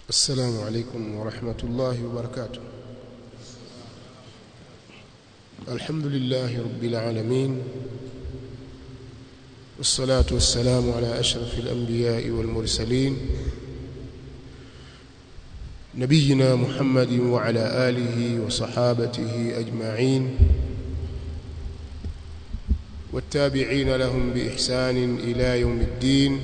السلام عليكم ورحمة الله وبركاته الحمد لله رب العالمين والصلاة والسلام على أشرف الأنبياء والمرسلين نبينا محمد وعلى آله وصحابته أجمعين والتابعين لهم بإحسان إلى يوم الدين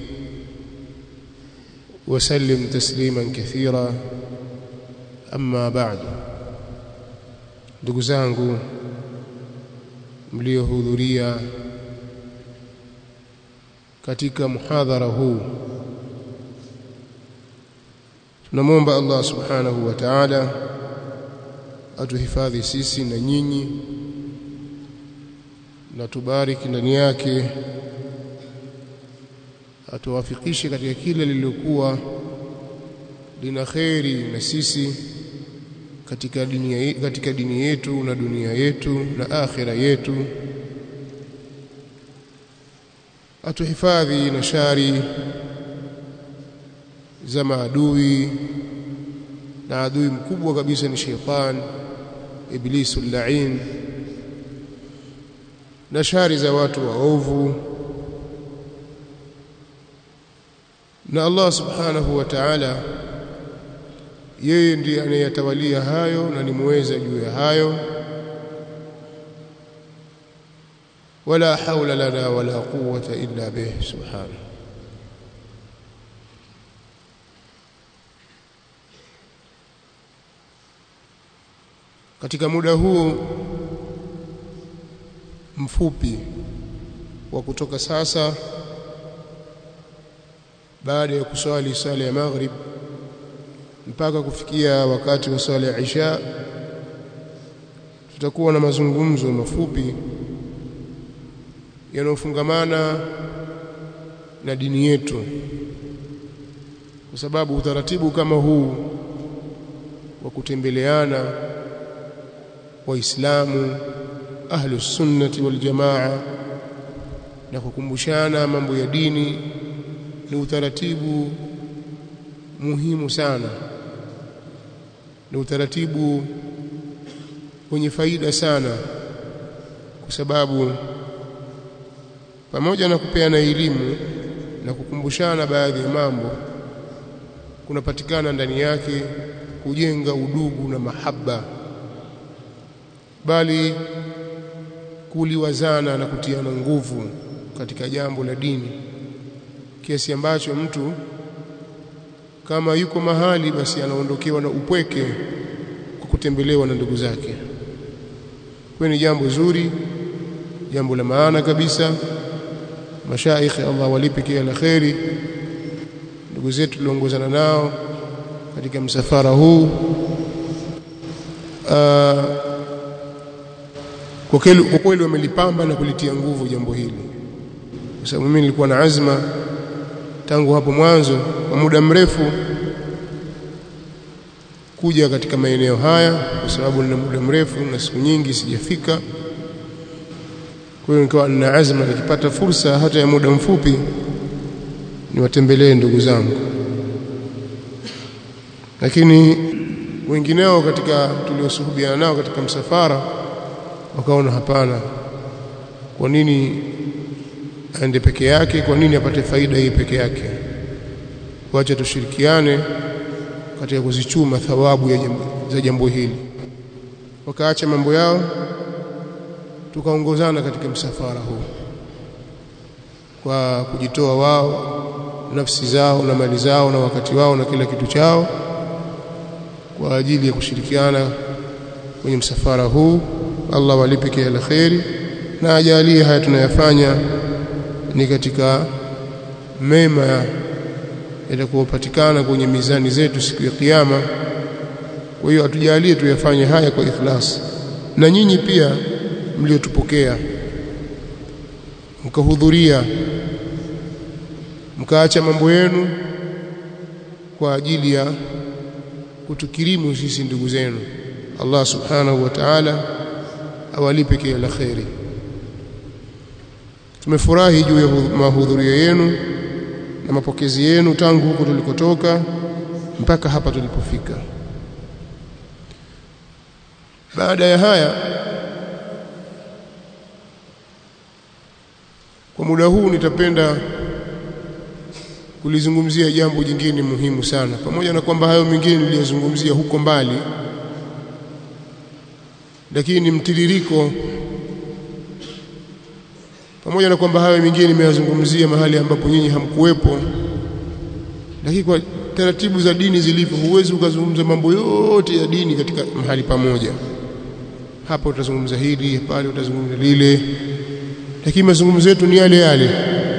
وسلم تسليما كثيرا أما بعد ndugu zangu mliohudhuria katika muhadhara huu tunamwomba Allah subhanahu wa ta'ala atuhifadhi sisi na nyinyi na tubariki ndani yake atuwafikishe katika kile lililokuwa lina kheri na sisi katika dini, katika dini yetu na dunia yetu na akhira yetu atuhifadhi na shari za maadui na adui mkubwa kabisa ni sheitan iblisu lain na shari za watu waovu na Allah subhanahu wa ta'ala yeye ndiye anayetawalia hayo na ni muweza juu ya hayo wala haula lana wala quwwata illa bih subhanahu katika muda huu mfupi wa kutoka sasa baada ya kuswali sala ya maghrib mpaka kufikia wakati wa swala ya isha tutakuwa na mazungumzo mafupi yanayofungamana na dini yetu kwa sababu utaratibu kama huu wa kutembeleana waislamu ahlus sunnati wal jamaa na kukumbushana mambo ya dini ni utaratibu muhimu sana ni utaratibu wenye faida sana kwa sababu pamoja na kupeana elimu na kukumbushana baadhi ya mambo kunapatikana ndani yake kujenga udugu na mahaba bali kuliwazana na kutiana nguvu katika jambo la dini kiasi ambacho mtu kama yuko mahali basi anaondokewa na upweke kwa kutembelewa na ndugu zake. Kwa ni jambo zuri, jambo la maana kabisa. Mashaikh Allah walipe kila la kheri, ndugu zetu tuliongozana nao katika msafara huu Aa, kwa kweli wamelipamba na kulitia nguvu jambo hili, kwa sababu mimi nilikuwa na azma tangu hapo mwanzo kwa muda mrefu kuja katika maeneo haya kwa sababu nina muda mrefu na siku nyingi sijafika. Kwa hiyo nikawa nina azma, nikipata fursa hata ya muda mfupi niwatembelee ndugu zangu, lakini wengineo katika tuliosuhubiana nao katika msafara wakaona hapana, kwa nini aende peke yake? Kwa nini apate faida hii peke yake? Wacha tushirikiane katika kuzichuma thawabu ya jambo, za jambo hili. Wakaacha mambo yao, tukaongozana katika msafara huu kwa kujitoa wao nafsi zao na mali zao na wakati wao na kila kitu chao kwa ajili ya kushirikiana kwenye msafara huu. Allah walipe kila la kheri na ajalie haya tunayafanya ni katika mema yatakupatikana kwenye mizani zetu siku ya kiyama. Kwa hiyo atujalie tuyafanye haya kwa ikhlas, na nyinyi pia mliotupokea mkahudhuria mkaacha mambo yenu kwa ajili ya kutukirimu sisi ndugu zenu. Allah subhanahu wa ta'ala awalipe kila la kheri. Tumefurahi juu ya mahudhurio yenu na mapokezi yenu tangu huko tulikotoka mpaka hapa tulipofika baada ya haya kwa muda huu nitapenda kulizungumzia jambo jingine muhimu sana pamoja na kwamba hayo mengine niliyozungumzia huko mbali lakini ni mtiririko pamoja na kwamba hayo mengine nimeyazungumzia mahali ambapo nyinyi hamkuwepo lakini kwa taratibu za dini zilivyo huwezi ukazungumza mambo yote ya dini katika mahali pamoja hapa utazungumza hili pale utazungumza lile lakini mazungumzo yetu ni yale yale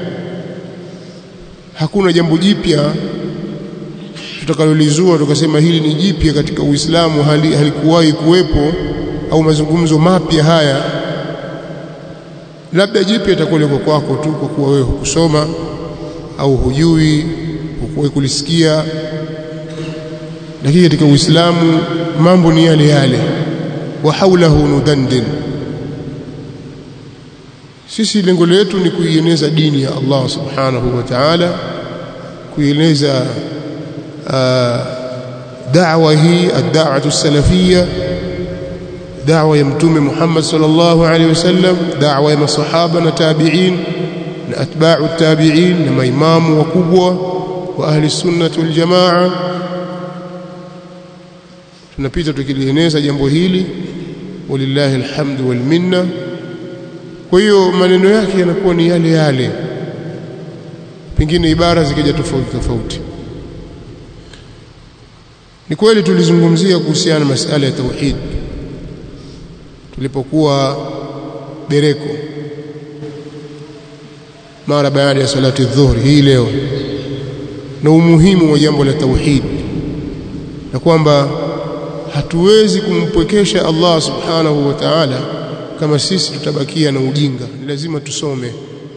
hakuna jambo jipya tutakalolizua tukasema hili ni jipya katika Uislamu hali, halikuwahi kuwepo au mazungumzo mapya haya labda jipya itakuwa liko kwako tu kwa kuwa wewe hukusoma au hujui hukuwahi kulisikia lakini katika Uislamu mambo ni yale yale wa haulahu nudandin sisi lengo letu ni kuieneza dini ya Allah subhanahu wa ta'ala kuieneza da'wa hii ad-da'watu salafiyya da'wa ya mtume Muhammad sallallahu alaihi wasallam da'wa ya masahaba na tabi'in na atba'u tabi'in na maimamu wakubwa wa ahli sunnah wal jamaa tunapita tukilieneza jambo hili walillahi alhamdu wal minna kwa hiyo maneno yake yanakuwa ni yale yale pengine ibara zikija tofauti tofauti ni kweli tulizungumzia kuhusiana na masala ya tauhid tulipokuwa Bereko mara baada ya salati dhuhuri hii leo na umuhimu wa jambo la tauhid na kwamba hatuwezi kumpwekesha Allah subhanahu wa ta'ala kama sisi tutabakia na ujinga ni lazima tusome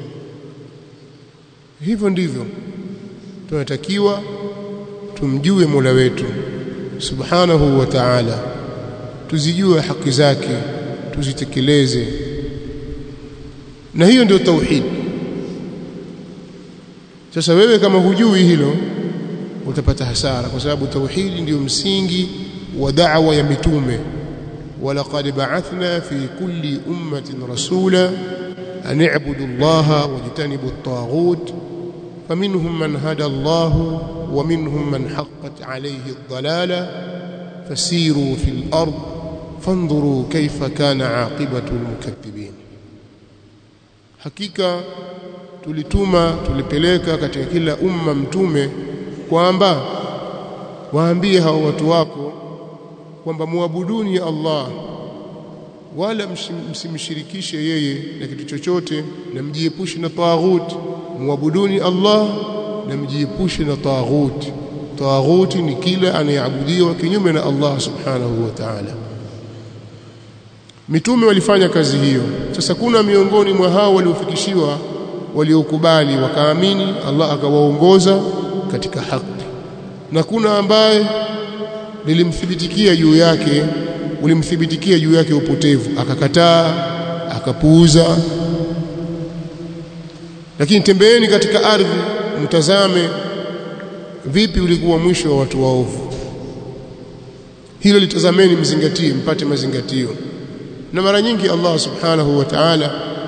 hivyo ndivyo tunatakiwa tumjue Mola wetu subhanahu wa ta'ala tuzijue haki zake tuzitekeleze na hiyo ndio tauhid sasa wewe kama hujui hilo utapata hasara kwa sababu tauhidi ndio msingi wa da'wa ya mitume ولقد بعثنا في كل أمة رسولا أن اعبدوا الله واجتنبوا الطاغوت فمنهم من هدى الله ومنهم من حقت عليه الضلالة فسيروا في الأرض فانظروا كيف كان عاقبة المكذبين hakika tulituma tulipeleka katika kila umma mtume kwamba waambie hao watu wako kwamba muabuduni Allah wala msimshirikishe yeye na kitu chochote na mjiepushe na taghut muabuduni Allah na mjiepushe na taghut taghut ni kila anayeabudiwa kinyume na Allah subhanahu wa ta'ala mitume walifanya kazi hiyo sasa kuna miongoni mwa hao waliofikishiwa waliokubali wakaamini Allah akawaongoza katika haki na kuna ambaye lilimthibitikia juu yake ulimthibitikia juu yake upotevu akakataa akapuuza lakini tembeeni katika ardhi mtazame vipi ulikuwa mwisho wa watu waovu hilo litazameni mzingatie mpate mazingatio na mara nyingi Allah subhanahu wa ta'ala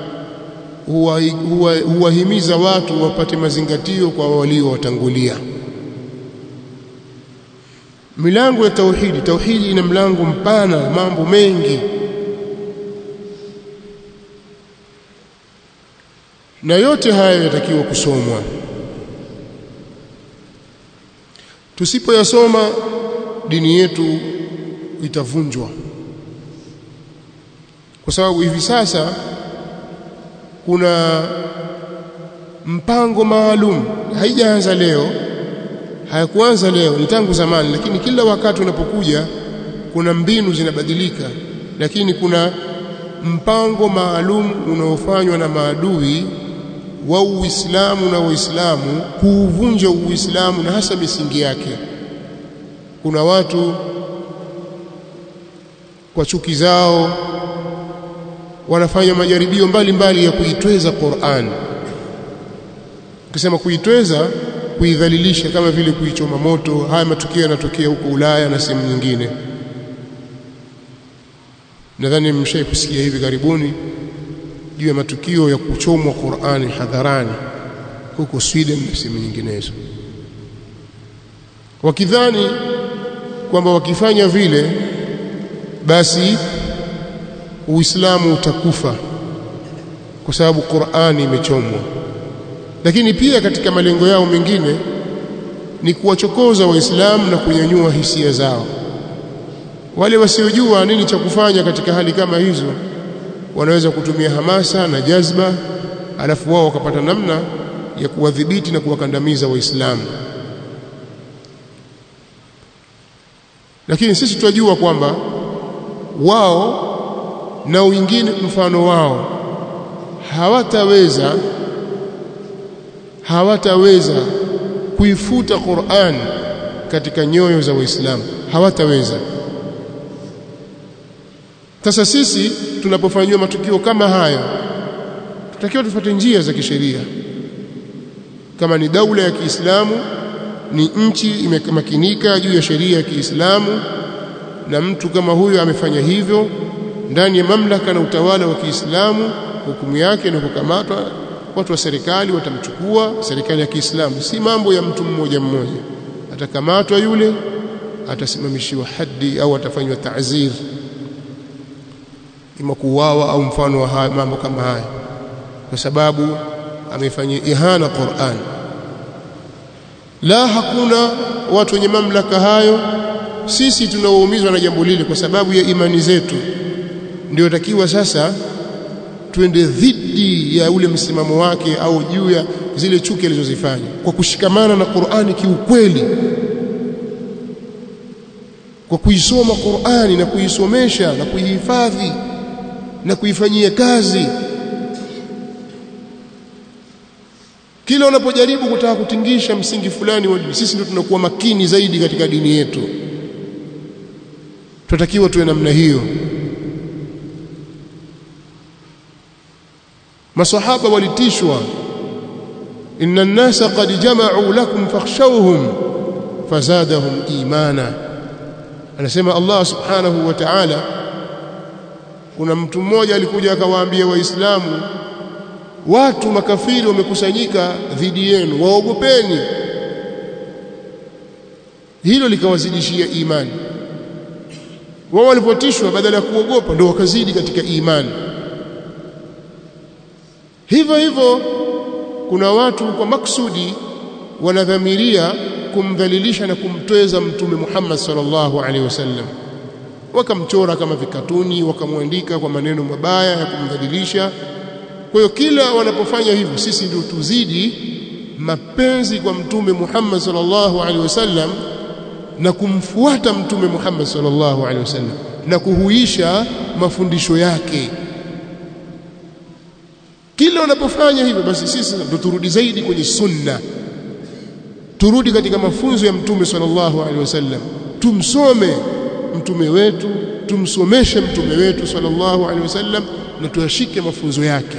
huwahimiza huwa, huwa watu wapate mazingatio kwa waliowatangulia milango ya tauhidi tauhidi ina mlango mpana mambo mengi na yote haya yatakiwa kusomwa tusipoyasoma dini yetu itavunjwa kwa sababu hivi sasa kuna mpango maalum haijaanza leo hayakuanza leo ni tangu zamani lakini kila wakati unapokuja kuna mbinu zinabadilika lakini kuna mpango maalum unaofanywa na maadui wa Uislamu na Waislamu kuuvunja Uislamu na hasa misingi yake kuna watu kwa chuki zao wanafanya majaribio mbalimbali mbali ya kuitweza Qur'an ukisema kuitweza kuidhalilisha kama vile kuichoma moto haya matukio yanatokea huko Ulaya na sehemu nyingine nadhani mmeshawahi kusikia hivi karibuni juu ya matukio ya kuchomwa Qur'ani hadharani huko Sweden na sehemu nyinginezo wakidhani kwamba wakifanya vile basi Uislamu utakufa kwa sababu Qur'ani imechomwa lakini pia katika malengo yao mengine ni kuwachokoza waislamu na kunyanyua hisia zao wale wasiojua nini cha kufanya katika hali kama hizo wanaweza kutumia hamasa na jazba alafu wao wakapata namna ya kuwadhibiti na kuwakandamiza waislamu lakini sisi tunajua kwamba wao na wengine mfano wao hawataweza hawataweza kuifuta Qur'an katika nyoyo za Waislamu hawataweza sasa sisi tunapofanywa matukio kama haya tutakiwa tufuate njia za kisheria kama ni daula ya Kiislamu ni nchi imemakinika juu ya sheria ya Kiislamu na mtu kama huyo amefanya hivyo ndani ya mamlaka na utawala wa Kiislamu hukumu yake ni kukamatwa watu wa serikali watamchukua serikali ya Kiislamu si mambo ya mtu mmoja mmoja atakamatwa yule atasimamishiwa hadi au atafanywa ta'zir ima kuuawa au mfano wa haya, mambo kama haya kwa sababu amefanyia ihana Qur'an la hakuna watu wenye mamlaka hayo sisi tunaoumizwa na jambo lile kwa sababu ya imani zetu ndio takiwa sasa twende dhidi ya ule msimamo wake au juu ya zile chuki alizozifanya kwa kushikamana na Qur'ani kiukweli kwa kuisoma Qur'ani na kuisomesha na kuihifadhi na kuifanyia kazi kila unapojaribu kutaka kutingisha msingi fulani wa dini sisi ndio tunakuwa makini zaidi katika dini yetu tunatakiwa tuwe namna hiyo masahaba walitishwa inna an-nasa qad jama'u lakum fakhshawhum fazadahum imana anasema Allah subhanahu wa ta'ala kuna mtu mmoja alikuja akawaambia waislamu watu makafiri wamekusanyika dhidi yenu waogopeni hilo likawazidishia imani wao walipotishwa badala ya kuogopa ndio wakazidi katika imani hivyo hivyo kuna watu kwa maksudi wanadhamiria kumdhalilisha na kumtweza mtume Muhammad sallallahu alaihi wasallam wakamchora kama vikatuni wakamwandika kwa maneno mabaya ya kumdhalilisha kwa hiyo kila wanapofanya hivyo sisi ndio tuzidi mapenzi kwa mtume Muhammad sallallahu alaihi wasallam na kumfuata mtume Muhammad sallallahu alaihi wasallam na kuhuisha mafundisho yake kila wanapofanya hivyo basi sisi ndio turudi zaidi kwenye sunna turudi katika mafunzo ya mtume sallallahu alaihi wasallam tumsome mtume wetu tumsomeshe mtume wetu sallallahu alaihi wasallam na tuyashike mafunzo yake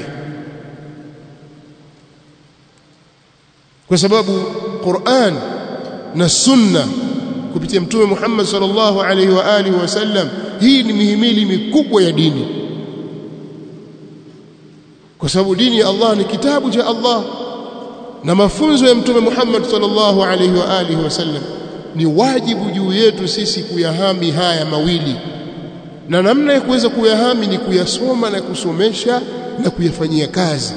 kwa sababu Qur'an na sunna kupitia mtume Muhammad sallallahu alaihi wa alihi wasallam hii ni mihimili mikubwa ya dini kwa sababu dini ya Allah ni kitabu cha Allah na mafunzo ya mtume Muhammad sallallahu alaihi wa alihi wasallam ni wajibu juu yetu sisi kuyahami haya mawili na namna ya kuweza kuyahami ni kuyasoma na kusomesha na kuyafanyia kazi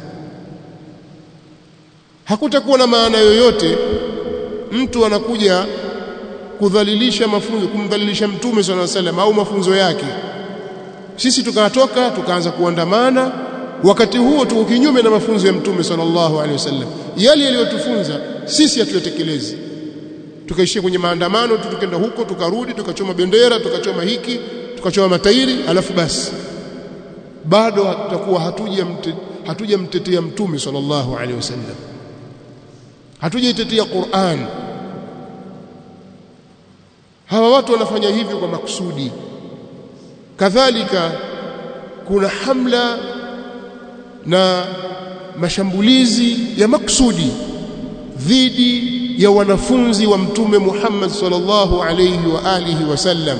hakutakuwa na maana yoyote mtu anakuja kudhalilisha mafunzo kumdhalilisha mtume swalla salam au mafunzo yake sisi tukatoka tukaanza kuandamana wakati huo tuko kinyume na mafunzo ya mtume sallallahu alaihi wasallam yale yaliyotufunza sisi hatuyatekelezi tukaishia kwenye maandamano tu tukenda huko tukarudi tukachoma bendera tukachoma hiki tukachoma matairi alafu basi bado tutakuwa hatuja hatujamtetea mtume sallallahu alaihi wasallam hatujaitetea Qur'an hawa watu wanafanya hivyo kwa makusudi kadhalika kuna hamla na mashambulizi ya maksudi dhidi ya wanafunzi wa mtume Muhammad sallallahu alayhi wa alihi wasallam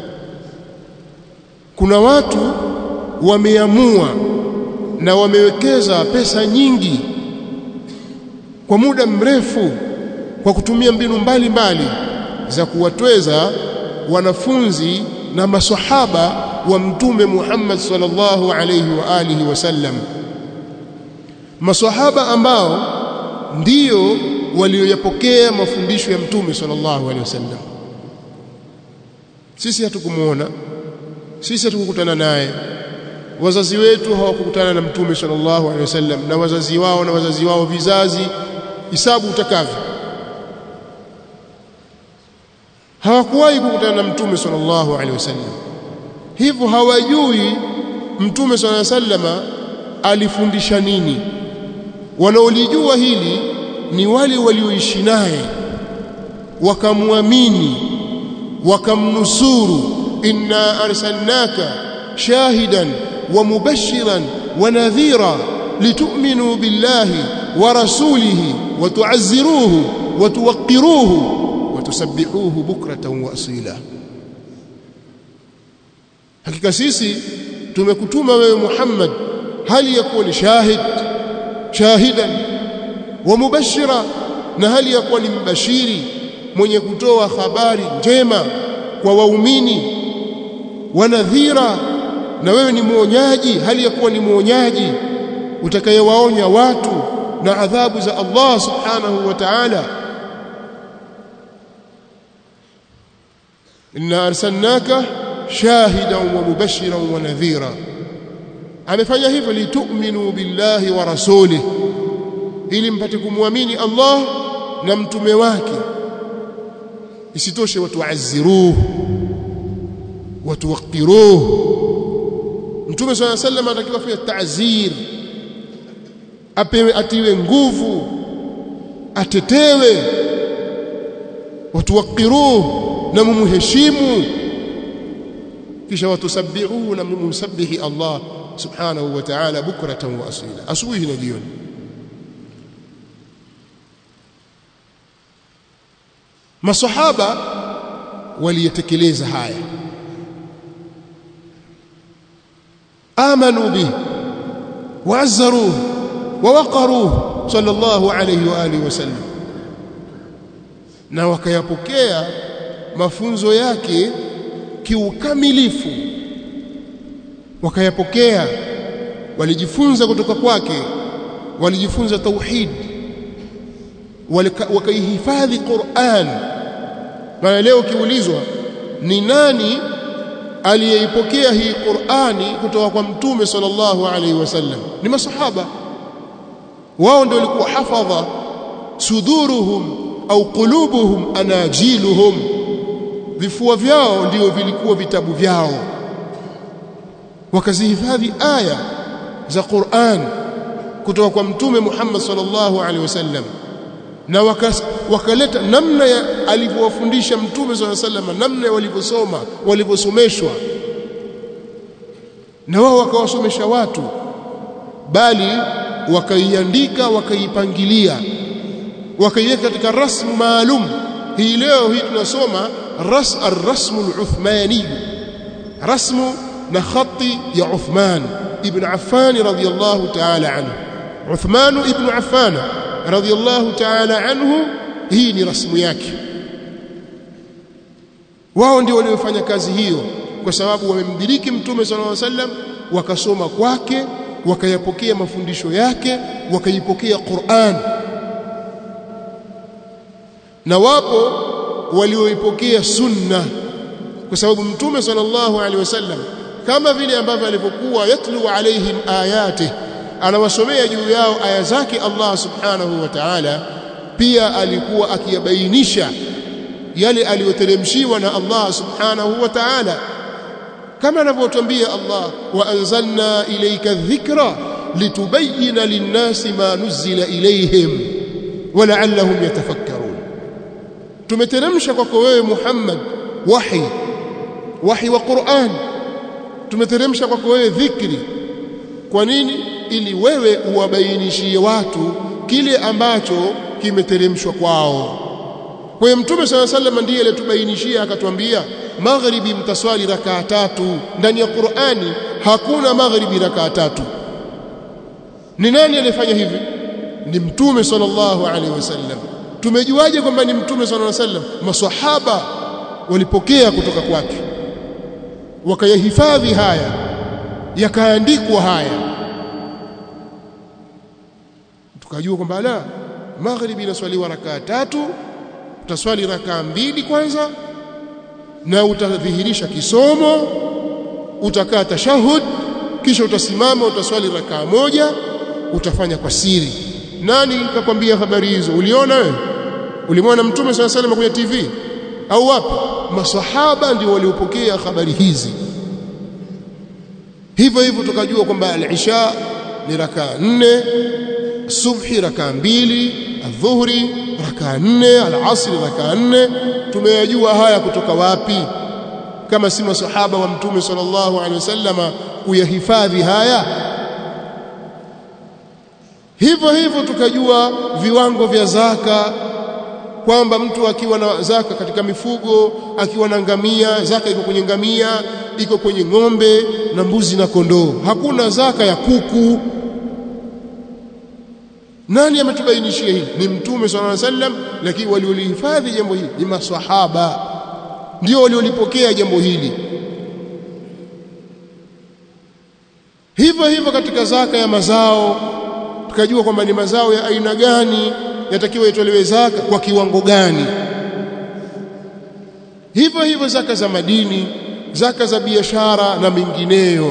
kuna watu wameamua na wamewekeza pesa nyingi kwa muda mrefu kwa kutumia mbinu mbalimbali mbali za kuwatweza wanafunzi na masahaba wa mtume Muhammad sallallahu alayhi wa alihi wasallam masahaba ambao ndiyo walioyapokea mafundisho ya mtume sallallahu alayhi wasallam sisi hatukumuona sisi hatukukutana naye wazazi wetu hawakukutana na mtume sallallahu alaihi wasallam na wazazi wao na wazazi wao vizazi hisabu utakavyo hawakuwahi kukutana na mtume sallallahu alaihi wasallam hivyo hawajui mtume sallallahu alaihi wasallam alifundisha nini wanaolijua hili ni wale walioishi naye wakamwamini wakamnusuru inna arsalnaka shahidan wa mubashiran wa nadhira litu'minu billahi wa rasulihi wa tu'azziruhu wa tuwaqqiruhu wa tusabbihuhu bukratan wa asila hakika sisi tumekutuma wewe Muhammad hali ya kuwa ni shahid shahidan wa mubashira na hali ya kuwa ni mbashiri mwenye kutoa habari njema kwa waumini wa nadhira na wewe ni mwonyaji hali ya kuwa ni mwonyaji utakayewaonya watu na adhabu za Allah subhanahu wa ta'ala inna arsalnaka shahidan wa mubashiran wa nadhira amefanya hivyo litu'minu billahi wa rasulih ili mpate kumwamini Allah na mtume wake isitoshe watuazziruhu watuwaqiruhu mtume swalla sallam anatakiwa afanye ta'zir apewe atiwe nguvu atetewe watuwaqiruhu na mumheshimu kisha watusabbihuhu na mumsabihi Allah subhanahu wa ta'ala bukratan wa asila asubuhi na jioni masahaba waliyetekeleza haya amanu bihi waazzaruhu wawaqaruhu sallallahu alayhi wa alihi wasallam na wakayapokea mafunzo yake kiukamilifu wakayapokea walijifunza kutoka kwake walijifunza tauhid wakaihifadhi Qur'an maana leo ukiulizwa ni nani aliyeipokea hii Qur'ani kutoka kwa mtume sallallahu alaihi wasallam ni masahaba wao ndio walikuwa hafadha suduruhum au qulubuhum anajiluhum vifua vyao ndio vilikuwa vitabu vyao wakazihifadhi aya za Qur'an kutoka kwa mtume Muhammad sallallahu alaihi wasallam na wakaleta namna ya alivyowafundisha mtume swalla sallam namna walivyosoma walivyosomeshwa na wao wakawasomesha watu bali wakaiandika wakaipangilia wakaiweka katika rasmu maalum hii leo hii tunasoma ras ar-rasmu al-uthmani rasmu na khati ya Uthman ibn Affan radiyallahu ta'ala anhu Uthman ibn Affan radhiallahu ta'ala anhu hii ni rasmu yake wao ndio waliofanya kazi hiyo kwa sababu wamemdiriki mtume sallallahu alaihi wasallam wakasoma kwake wakayapokea mafundisho yake wakaipokea Qur'an na wapo walioipokea sunna kwa sababu mtume sallallahu alaihi wasallam kama vile ambavyo alivyokuwa yatlu alaihim ayatihi anawasomea juu yao aya zake Allah subhanahu wa ta'ala pia alikuwa akiyabainisha yale aliyoteremshiwa na Allah subhanahu wa ta'ala kama anavyotuambia Allah wa anzalna ilayka dhikra litubayyana lin-nasi ma nuzila ilayhim wa la'allahum yatafakkarun tumeteremsha kwako wewe Muhammad wahi wahi wa Qur'an tumeteremsha kwako wewe dhikri kwa nini ili wewe uwabainishie watu kile ambacho kimeteremshwa kwao kwa hiyo mtume sala sallam ndiye aliyetubainishia akatuambia maghribi mtaswali rakaa tatu ndani ya Qur'ani hakuna maghribi rakaa tatu ni nani aliyefanya hivi ni mtume sallallahu alaihi wasallam tumejuaje kwamba ni mtume sallallahu alaihi wasallam maswahaba walipokea kutoka kwake wakayahifadhi haya yakaandikwa haya tukajua kwamba la maghribi inaswaliwa rakaa tatu utaswali rakaa mbili kwanza na utadhihirisha kisomo utakaa tashahud kisha utasimama utaswali rakaa moja utafanya kwa siri nani kakwambia habari hizo uliona wewe ulimwona mtume swalla salam kwenye TV au wapi maswahaba ndio waliopokea habari hizi hivyo hivyo tukajua kwamba al-isha ni rakaa nne subhi rakaa mbili adhuhuri rakaa nne al-asri rakaa nne tumeyajua haya kutoka wapi kama si maswahaba wa mtume sallallahu alaihi wasallama kuyahifadhi haya hivyo hivyo tukajua viwango vya zaka kwamba mtu akiwa na zaka katika mifugo akiwa na ngamia zaka iko kwenye ngamia iko kwenye ng'ombe na mbuzi na kondoo hakuna zaka ya kuku nani ametubainishia hili ni mtume sallallahu alaihi wasallam lakini waliolihifadhi jambo hili ni maswahaba ndio waliolipokea jambo hili hivyo hivyo katika zaka ya mazao tukajua kwamba ni mazao ya aina gani yatakiwa itolewe zaka kwa kiwango gani hivyo hivyo zaka za madini zaka za biashara na mengineyo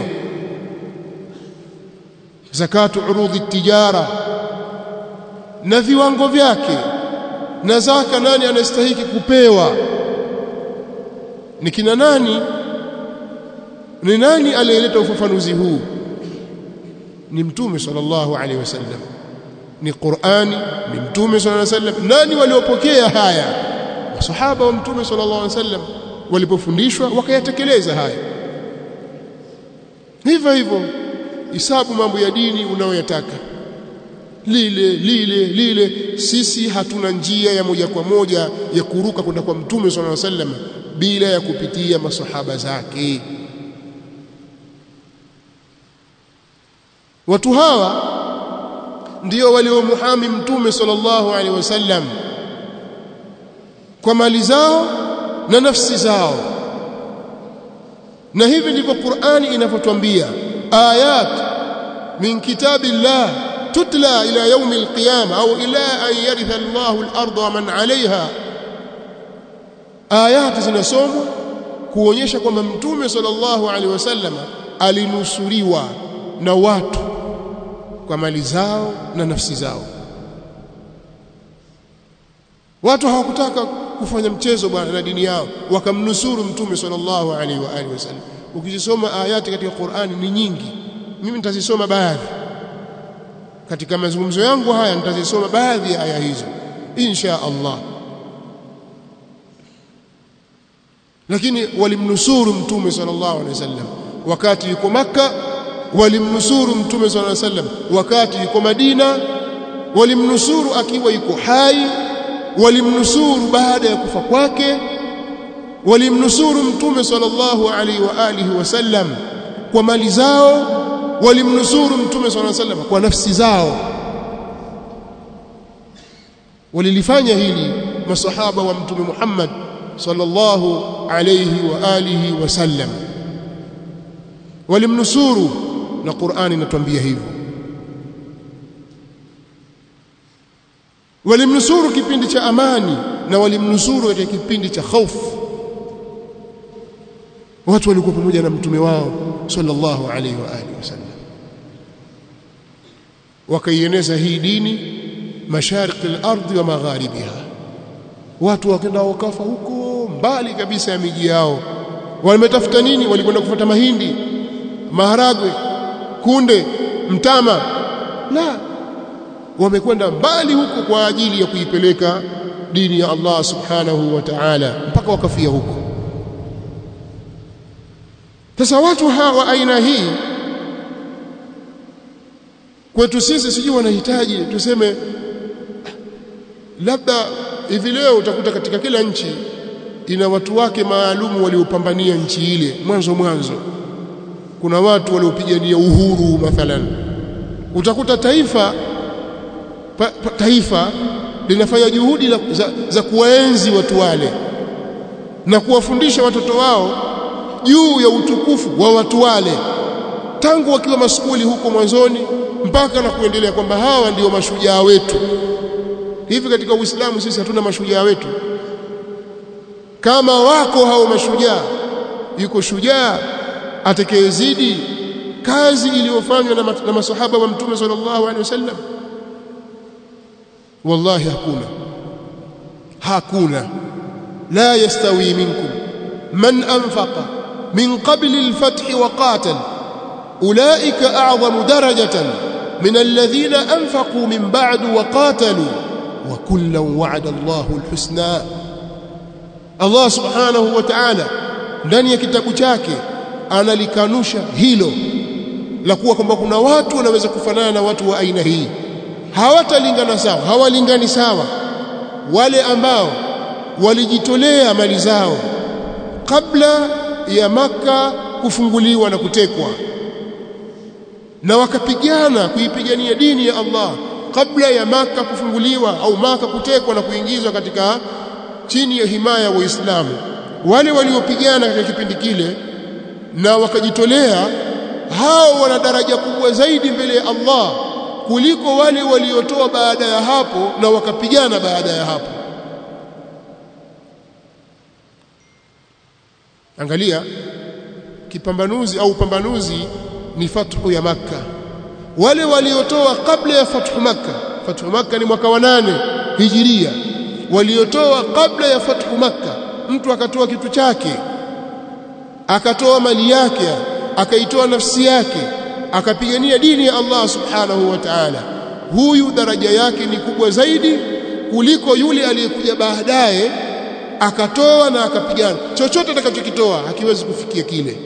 zakatu urudhi tijara na viwango vyake na zaka nani anastahiki kupewa ni kina nani ni nani aliyeleta ufafanuzi huu ni mtume sallallahu alaihi wasallam ni Qur'ani ni mtume sallallahu alaihi wasallam nani waliopokea haya masahaba wa mtume sallallahu alaihi wasallam walipofundishwa wakayatekeleza haya hivyo hivyo hisabu mambo ya dini unayoyataka lile lile lile sisi hatuna njia ya moja kwa moja ya kuruka kwenda kwa mtume sallallahu alaihi wasallam bila ya kupitia masahaba zake watu hawa ndio waliomuhami mtume sallallahu alaihi wasallam kwa mali zao na nafsi zao na hivi ndivyo Qur'ani inavyotwambia ayat min kitabillah tutla ila yaum alqiyama au ila an yaritha Allahu al-ardha wa man 'alayha ayat zinasomwa kuonyesha kwamba mtume sallallahu alaihi wasallam alinusuriwa na watu kwa mali zao na nafsi zao watu hawakutaka kufanya mchezo bwana na dini yao wakamnusuru mtume sallallahu alaihi wa alihi wasallam ukizisoma ayati katika Qur'ani ni nyingi mimi nitazisoma baadhi katika mazungumzo yangu haya nitazisoma baadhi ya aya hizo insha Allah lakini walimnusuru mtume sallallahu alaihi wasallam wakati yuko maka walimnusuru mtume sallallahu alaihi wasallam wakati yuko Madina walimnusuru akiwa yuko hai walimnusuru baada ya kufa kwake walimnusuru mtume sallallahu alaihi wa alihi wasallam kwa mali zao walimnusuru mtume sallallahu alaihi wasallam kwa nafsi zao walilifanya hili masahaba wa mtume Muhammad sallallahu alaihi wa alihi wasallam walimnusuru na Qur'ani inatuambia hivyo walimnusuru kipindi cha amani na walimnusuru katika kipindi cha hofu watu walikuwa pamoja na mtume wao sallallahu alaihi wa alihi wasallam wakaieneza hii dini mashariki al-ardhi wa magharibiha watu wakaenda wakafa huko mbali kabisa ya miji yao wametafuta nini walikwenda kufuata mahindi maharagwe kunde mtama la wamekwenda mbali huko kwa ajili ya kuipeleka dini ya Allah subhanahu wa ta'ala mpaka wakafia huko sasa watu hawa aina hii kwetu sisi sijui wanahitaji tuseme labda hivi leo utakuta katika kila nchi ina watu wake maalumu waliopambania nchi ile mwanzo mwanzo kuna watu waliopigania uhuru mathalan utakuta taifa pa, pa, taifa linafanya juhudi la, za, za kuwaenzi watu wale na kuwafundisha watoto wao juu ya utukufu wa watu wale tangu wakiwa maskuli huko mwanzoni mpaka na kuendelea kwamba hawa ndio mashujaa wetu hivi katika Uislamu sisi hatuna mashujaa wetu kama wako hao mashujaa yuko shujaa atakayezidi kazi iliyofanywa na, na masahaba wa mtume sallallahu alaihi wasallam wallahi hakuna hakuna la yastawi minkum man anfaqa min qabli al-fath wa qatal ulaika a'zamu darajatan min alladhina anfaqu min ba'du wa qatalu wa kullan wa'ada Allahu al-husna Allah subhanahu wa ta'ala ndani ya kitabu chake analikanusha hilo la kuwa kwamba kuna watu wanaweza kufanana na watu wa aina hii hawatalingana sawa hawalingani sawa wale ambao walijitolea mali zao kabla ya maka kufunguliwa na kutekwa na wakapigana kuipigania dini ya Allah kabla ya maka kufunguliwa au maka kutekwa na kuingizwa katika chini ya himaya ya Waislamu wale waliopigana katika kipindi kile na wakajitolea hao wana daraja kubwa zaidi mbele ya Allah kuliko wale waliotoa baada ya hapo na wakapigana baada ya hapo angalia kipambanuzi au pambanuzi ni fathu ya makka wale waliotoa kabla ya fathu makka fathu makka ni mwaka wa nane hijiria waliotoa kabla ya fathu makka mtu akatoa kitu chake akatoa mali yake akaitoa nafsi yake akapigania dini ya Allah subhanahu wa ta'ala huyu daraja yake ni kubwa zaidi kuliko yule aliyekuja baadaye akatoa na akapigana chochote atakachokitoa hakiwezi kufikia kile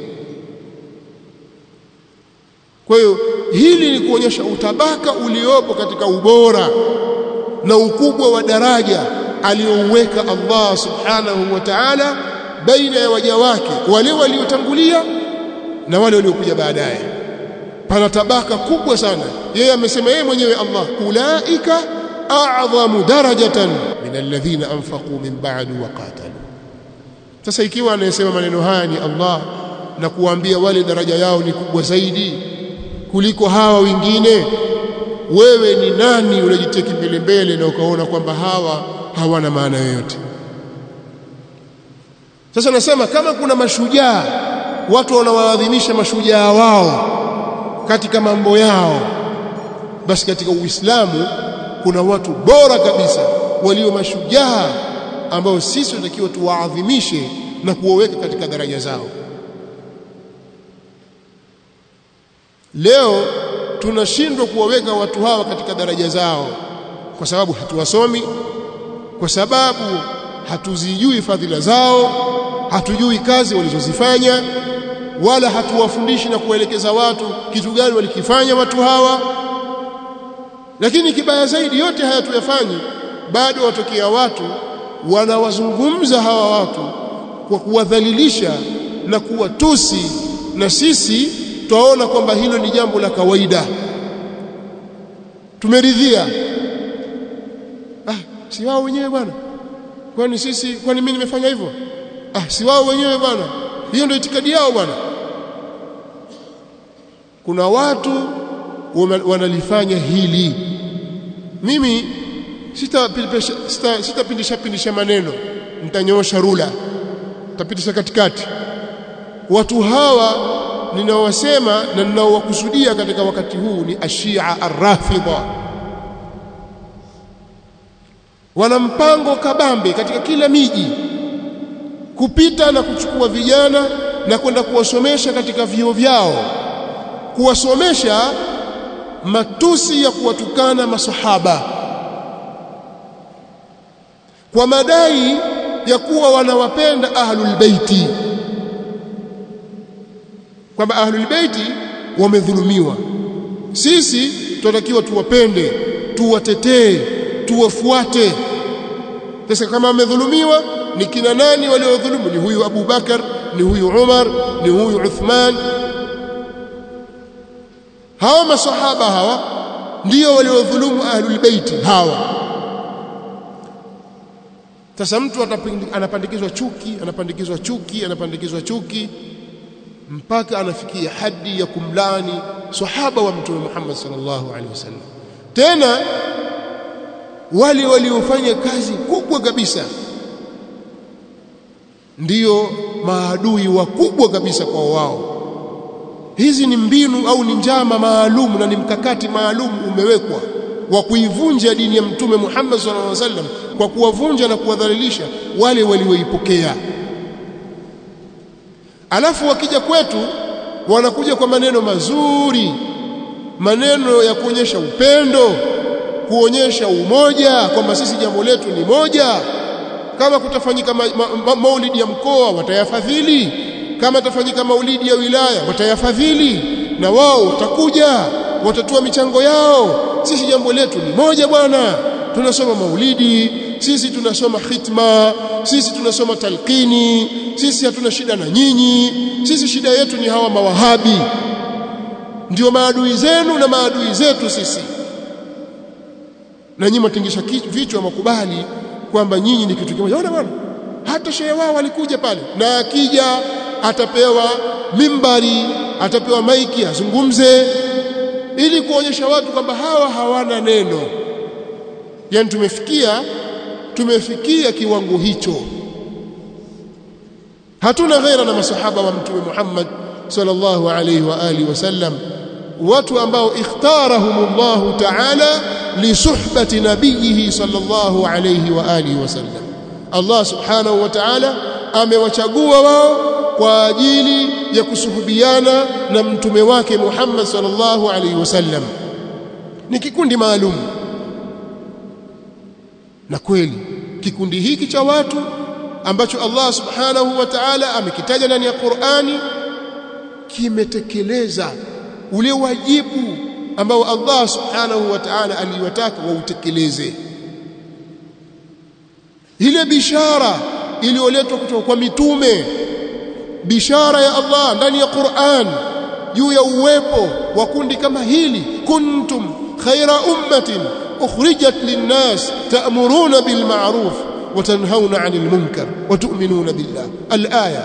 kwa hiyo hili ni kuonyesha utabaka uliopo katika ubora na ukubwa wa daraja aliyouweka Allah subhanahu wa ta'ala baina ya waja wake wale waliotangulia na wale waliokuja baadaye pana tabaka kubwa sana yeye amesema yeye mwenyewe Allah ulaika a'zamu darajatan min alladhina anfaqu min ba'du wa qatalu sasa ikiwa anayesema maneno haya ni Allah na kuambia wale daraja yao ni kubwa zaidi kuliko hawa wengine wewe ni nani unajiteki mbele mbele na ukaona kwamba hawa hawana maana yoyote sasa nasema kama kuna mashujaa watu wanawaadhimisha mashujaa wao katika mambo yao basi katika Uislamu kuna watu bora kabisa walio mashujaa ambao sisi tunatakiwa tuwaadhimishe na kuwaweka katika daraja zao leo tunashindwa kuwaweka watu hawa katika daraja zao kwa sababu hatuwasomi kwa sababu hatuzijui fadhila zao hatujui kazi walizozifanya wala hatuwafundishi na kuelekeza watu kitu gani walikifanya watu hawa lakini kibaya zaidi yote haya tuyafanyi bado watokea watu wanawazungumza hawa watu kwa kuwadhalilisha na kuwatusi na sisi twaona kwamba hilo ni jambo la kawaida tumeridhia ah si wao wenyewe bwana kwani sisi kwani mimi nimefanya hivyo ah si wao wenyewe bwana hiyo ndio itikadi yao bwana kuna watu wanalifanya hili mimi sitapindisha sita, sita pindisha, pindisha maneno nitanyoosha rula nitapitisha katikati watu hawa ninaowasema na ninaowakusudia katika wakati huu ni ashia arrafidha wana mpango kabambe katika kila miji kupita na kuchukua vijana na kwenda kuwasomesha katika vio vyao kuwasomesha matusi ya kuwatukana masahaba kwa madai ya kuwa wanawapenda ahlul baiti kwamba ahlul baiti wamedhulumiwa sisi tunatakiwa tuwapende tuwatetee tuwafuate sasa kama wamedhulumiwa ni kina nani waliodhulumu ni huyu Abu Bakar ni huyu Umar ni huyu Uthman hawa masahaba hawa ndio waliodhulumu ahlul baiti hawa sasa mtu anapandikizwa chuki anapandikizwa chuki anapandikizwa chuki mpaka anafikia hadi ya kumlani sahaba wa mtume Muhammad sallallahu alaihi wasallam tena wale waliofanya kazi kubwa kabisa ndiyo maadui wakubwa kabisa kwa wao hizi ni mbinu au ni njama maalum na ni mkakati maalum umewekwa wa kuivunja dini ya mtume Muhammad sallallahu alaihi wasallam kwa kuwavunja na kuwadhalilisha wale walioipokea alafu wakija kwetu wanakuja kwa maneno mazuri maneno ya kuonyesha upendo kuonyesha umoja kwamba sisi jambo letu ni moja kama kutafanyika ma, ma, ma, maulidi ya mkoa watayafadhili kama tafanyika maulidi ya wilaya watayafadhili na wao watakuja watatoa michango yao sisi jambo letu ni moja bwana tunasoma maulidi sisi tunasoma khitma sisi tunasoma talqini sisi hatuna shida na nyinyi sisi shida yetu ni hawa mawahabi ndio maadui zenu na maadui zetu sisi na nyinyi mtingisha vichwa makubali kwamba nyinyi ni kitu kimoja ona bwana hata shehe wao walikuja pale na akija atapewa mimbari atapewa maiki azungumze ili kuonyesha watu kwamba hawa hawana neno yani tumefikia tumefikia kiwango hicho hatuna ghaira na masahaba wa mtume Muhammad sallallahu alayhi wa alihi wasallam watu ambao ikhtarahumullah ta'ala li suhbati nabiyhi sallallahu alayhi wa alihi wasallam Allah subhanahu wa ta'ala amewachagua wao kwa ajili ya kusuhubiana na mtume wake Muhammad sallallahu alayhi wasallam ni kikundi maalum na kweli kikundi hiki cha watu ambacho Allah subhanahu wa ta'ala amekitaja ndani ya Qur'ani kimetekeleza ule wajibu ambao Allah subhanahu wa ta'ala aliwataka wautekeleze ile bishara iliyoletwa kutoka kwa mitume bishara ya Allah ndani ya Qur'an juu ya uwepo wa kundi kama hili kuntum khaira ummatin ukhrijat linnas ta'muruna bil ma'ruf wa tanhauna 'anil munkar wa tu'minuna billah al-aya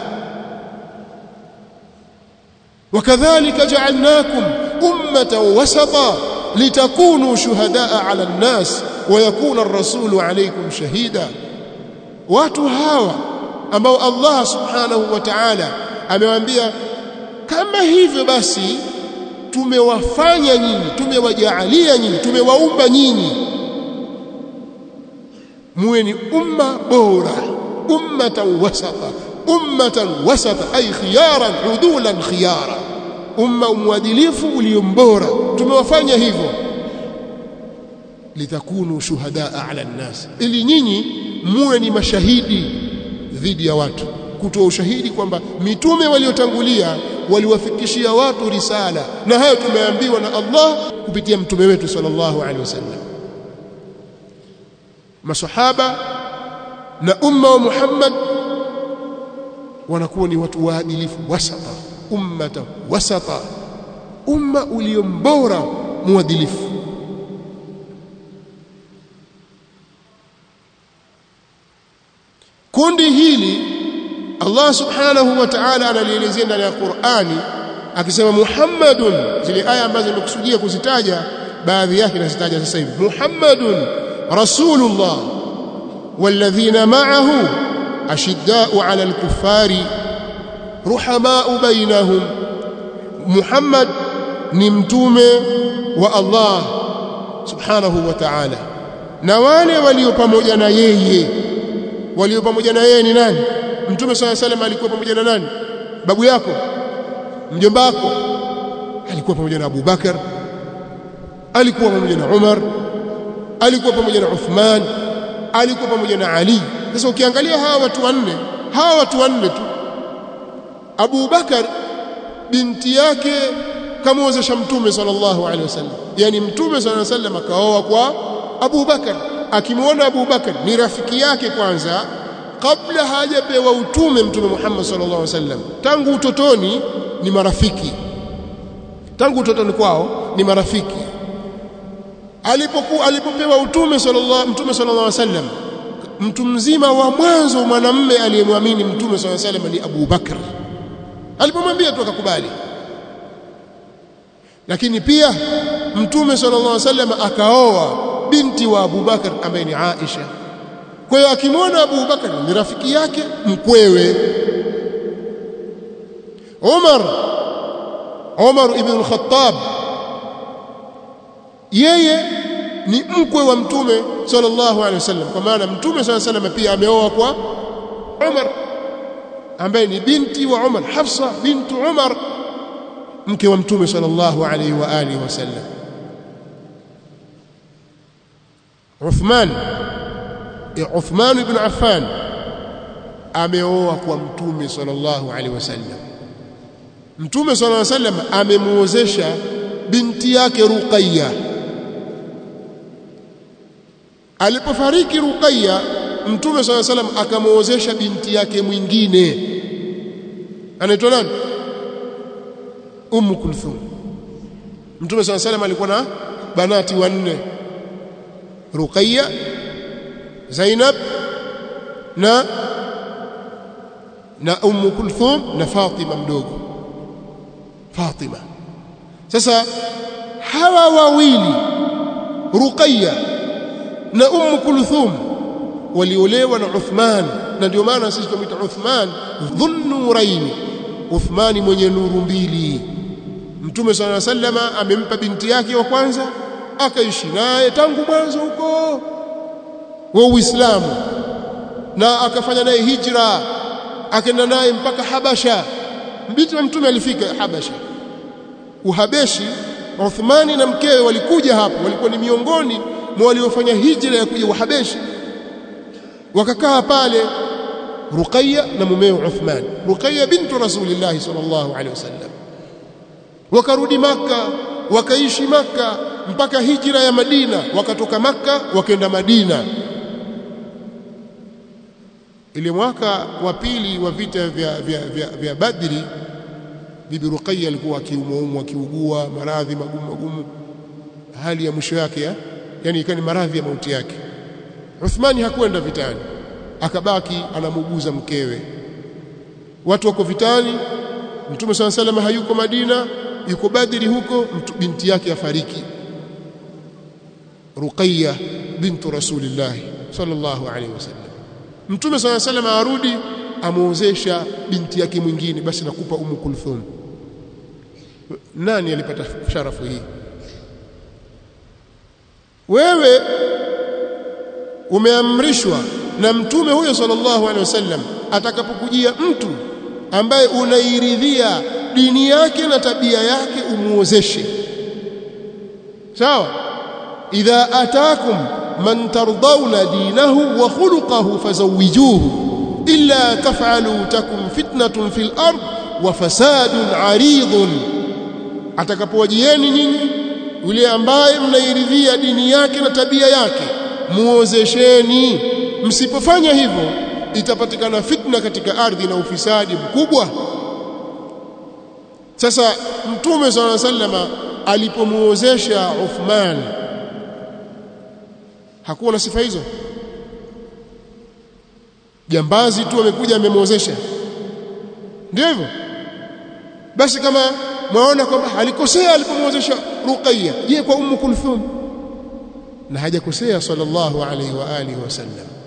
وكذلك جعلناكم أمة وسطا لتكونوا شهداء على الناس ويكون الرسول عليكم شهيدا watu hawa ambao Allah subhanahu wa ta'ala amewaambia kama hivyo basi tumewafanya nyinyi tumewajaalia nyinyi tumewaumba nyinyi muwe ni umma bora ummatan wasata ummatan wasata ay khiyaran udulan khiyara umma mwadilifu uliombora tumewafanya hivyo litakunu shuhadaa ala nnas ili nyinyi muwe ni mashahidi dhidi ya watu kutoa ushahidi kwamba mitume waliotangulia waliwafikishia watu risala na hayo tumeambiwa na Allah kupitia mtume wetu sallallahu alaihi wasallam masahaba na umma wa Muhammad wanakuwa ni watu waadilifu wasata ummata wasata umma uliombora muadilifu kundi hili Allah subhanahu wa ta'ala analielezea ndani ya Qur'ani akisema Muhammadun zile aya ambazo nimekusudia kuzitaja baadhi yake nazitaja sasa hivi Muhammadun rasulullah walladhina ma'ahu ashidda'u 'ala al-kuffari ruhama'u bainahum Muhammad ni mtume wa Allah subhanahu wa ta'ala na wale walio pamoja na yeye walio pamoja na yeye ni nani mtume swalla salam alikuwa pamoja na nani babu yako mjomba wako alikuwa pamoja na Abu Bakar alikuwa pamoja na Umar alikuwa pamoja na Uthman alikuwa pamoja na Ali sasa ukiangalia hawa watu wanne hawa watu wanne tu Abu Bakar binti yake kamwozesha mtume sallallahu alaihi wasallam yani mtume sallallahu alaihi wasallam akaoa kwa Abu Bakar akimwona Abu Bakar ni rafiki yake kwanza kabla hajapewa utume mtume Muhammad sallallahu alaihi wasallam tangu utotoni ni marafiki tangu utotoni kwao ni marafiki alipokuwa alipopewa utume sallallahu mtume sallallahu alaihi wasallam mtu mzima wa mwanzo mwanamme aliyemwamini mtume sallallahu alaihi wasallam ni Abu Bakar alipomwambia tu akakubali lakini pia mtume sallallahu alaihi wasallam akaoa binti wa Abu Bakar ambaye ni Aisha kwa hiyo akimwona Abu Bakar ni rafiki yake mkwewe Umar Umar ibn al-Khattab yeye ni mkwe wa mtume sallallahu alaihi wasallam kwa maana mtume sallallahu alaihi wasallam pia ameoa kwa Umar ambaye ni binti wa Umar Hafsa bintu Umar mke wa mtume sallallahu alaihi wa alihi wasallam Uthman Uthman ibn Affan ameoa kwa mtume sallallahu alaihi wasallam mtume sallallahu alaihi wasallam amemuozesha binti yake Ruqayya alipofariki Ruqayya mtume sallallahu alaihi wasallam akamuozesha binti yake mwingine anaitwa nani Ummu Kulthum mtume sallallahu alaihi wasallam alikuwa na banati wanne Ruqayya Zainab na na Ummu Kulthum na Fatima mdogo Fatima sasa hawa wawili Ruqayya na Ummu Kulthum waliolewa na Uthman na ndio maana sisi tunamuita Uthman dhunnuraini Uthmani mwenye nuru mbili Mtume صلى الله عليه وسلم amempa binti yake wa kwanza akaishi naye tangu mwanzo huko wa Uislamu na akafanya naye hijra akaenda naye mpaka Habasha binti wa mtume alifika Habasha Uhabeshi Uthmani na mkewe walikuja hapo walikuwa ni miongoni mwa waliofanya hijra ya kuja Uhabeshi wakakaa pale Ruqayya na mumeo Uthman Ruqayya bintu Rasulillah sallallahu alaihi wasallam wakarudi maka wakaishi maka mpaka hijra ya Madina wakatoka maka wakaenda Madina ile mwaka wa pili wa vita vya, vya, vya, vya Badri bibi Ruqayya alikuwa akiumwa akiugua maradhi magumu magumu hali ya mwisho yake ya yani ikani maradhi ya mauti yake Uthmani hakwenda vitani akabaki anamuguza mkewe watu wako vitani Mtume swalla sallam hayuko Madina yuko Badri huko mtu, binti yake afariki Ruqayya bintu Rasulillah sallallahu alaihi wasallam Mtume swalla sallam arudi amuozesha binti yake mwingine basi nakupa Ummu Kulthum nani alipata sharafu hii wewe umeamrishwa na mtume huyo sallallahu alaihi wasallam atakapokujia mtu ambaye unairidhia dini yake na tabia yake umuozeshe sawa idha atakum man tardawna dinahu wa khuluquhu fazawijuhu illa taf'alu takum fitnatun fil ard wa fasadun aridun atakapowajieni nyinyi yule ambaye mnairidhia dini yake na tabia yake muozesheni msipofanya hivyo itapatikana fitna katika ardhi na ufisadi mkubwa sasa mtume swalla sallama alipomuozesha Uthman hakuwa na sifa hizo jambazi tu amekuja amemuozesha ndio hivyo basi kama mwaona kwamba alikosea alipomuozesha Ruqayya je kwa Ummu Kulthum na hajakosea sallallahu alaihi wa alihi wasallam